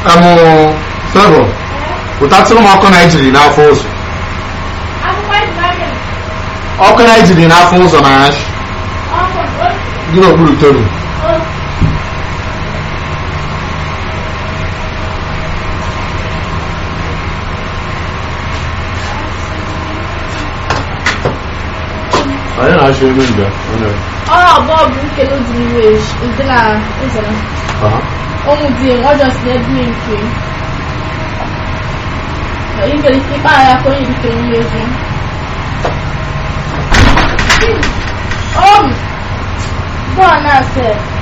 Amụ Favour, ụtatụrụ m ọkụ na ejiri n'afọ ụzọ. Ọkụ na ejiri n'afọ ụzọ na ash. Gị n'okpuru tebụl. Anyị na-achọ ebe mgbe. Ọ abụọ bụ nkele dị n'iwe ụdị na ụzọrọ. Aha. Ụmụ di m, ọ jọs na ebi nke. Ị nwere ike ịkpa ya ka onye dịka onye ego. Ọ bụ bọọ na-ase